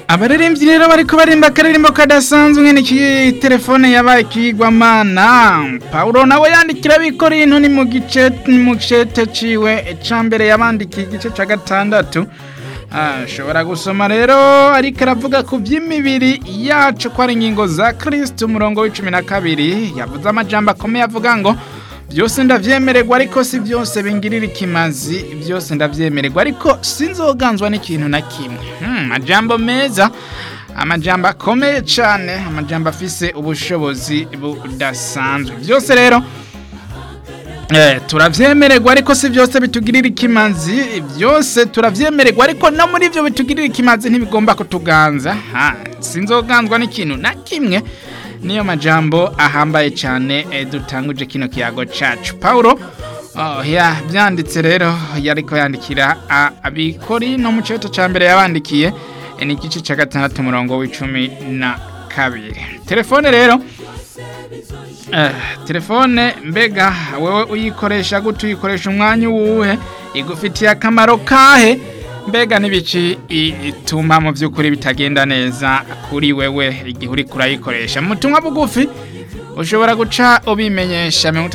abaririmbyi rero bariko barimba akaririmbo kadasanzwe nyene iki telefone yabaye ikigwamana paulo nawe yandikira bikorinto ni mu gice mu gicete ciwe ca mbere yabandikiye igice ca gatandatu ashobora gusoma rero ariko aravuga ku by'imibiri yacu ko ari ingingo za kristo umurongo w'icumi na kabiri yavuze amajambo akomeye avuga ngo byose ndavyemererwa ariko si byose bingirira ikimazi byose ndavyemererwa ariko sinzoganzwa n'ikintu na kimwe hmm, majambo meza amajambo akomeye cane amajambo afise ubushobozi budasanzwe byose rero Eh, turavyemererwa ariko si byose bitugirira ikimazi byose turavyemererwa ariko no muri ivyo bitugirira ikimazi ntibigomba kutuganza ha sinzoganzwa n'ikintu na kimwe niyo majambo ahambaye cyane eh, dutanguje kino kiyago cacu paulo oh, ya byanditse rero yariko yandikira abikori no mu cyoto ca mbere yabandikiye eh, ni igice ca gatandatu umurongo w'icumi na kabiri telefone rero Eh, telefone mbega wewe uyikoresha gute uyikoresha umwanya uwuhe igufitiye akamaro kahe mbega n'ibiki ituma mu by'ukuri bitagenda neza kuri wewe igihe uri kurayikoresha mu butumwa bugufi ushobora guca ubimenyesha mirongo